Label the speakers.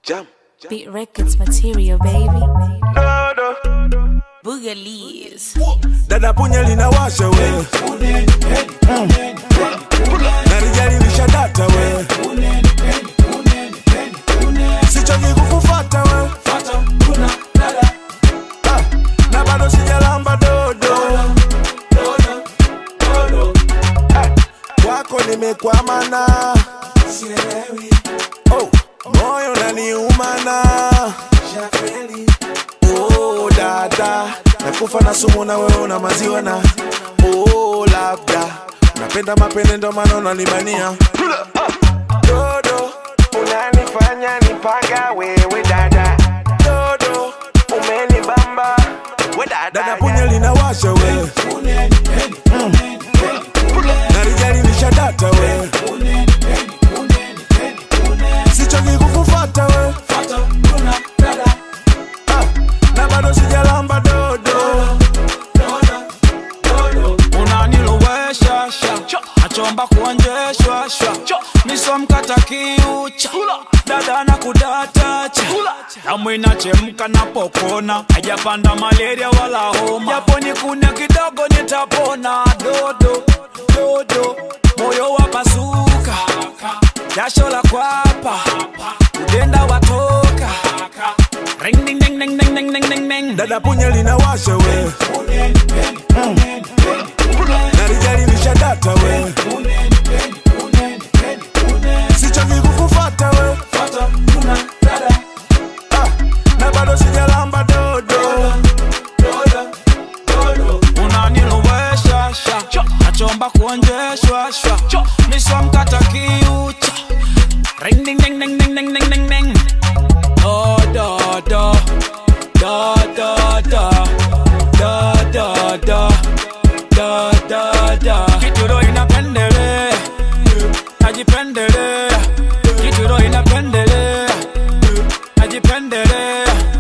Speaker 1: Jam.
Speaker 2: Beat Records material, baby.
Speaker 1: Dodo.
Speaker 2: Boogalies.
Speaker 3: dada punya linawasha we Mm. na lijalilisha data we sichoki kukufata we Ah, na bado sijalamba dodo Ah, kwako nimekwamana oh, moyo naniumana oh, dada nakufa na sumu na wewe una maziwa na oh, labda napenda mapende ndo maana unanibania dodo
Speaker 1: Unanifanya nipaga wewe dada.
Speaker 3: dodo
Speaker 1: Umenibamba. We dada.
Speaker 3: dada punya linawasha we Mm. na lijalilisha data we sichoki kukufata we Ah, na bado sijalamba dodo
Speaker 4: unanilowesha sha achomba kuonjeshwa sha misomkata kiucha dada na kudatacha damu inachemka napokona hajapanda malaria wala homa japo nikune kidogo nitapona dodo dodo moyo wa pasuka jasho la kwapa udenda watoka ring ding ding ding ding ding ding ding ding
Speaker 3: dada punya linawasha we Mm. na lijalilisha data we sichoki kukufata we Ah, na bado sijalamba dodo
Speaker 4: unanilowesha sha nachomba kuonjeshwa sha misomkata kiucha ring ding ding ding ding ding ding ding ding do do do do do do do do do do do do kituro inapendelea najipendelea kituro inapendelea najipendelea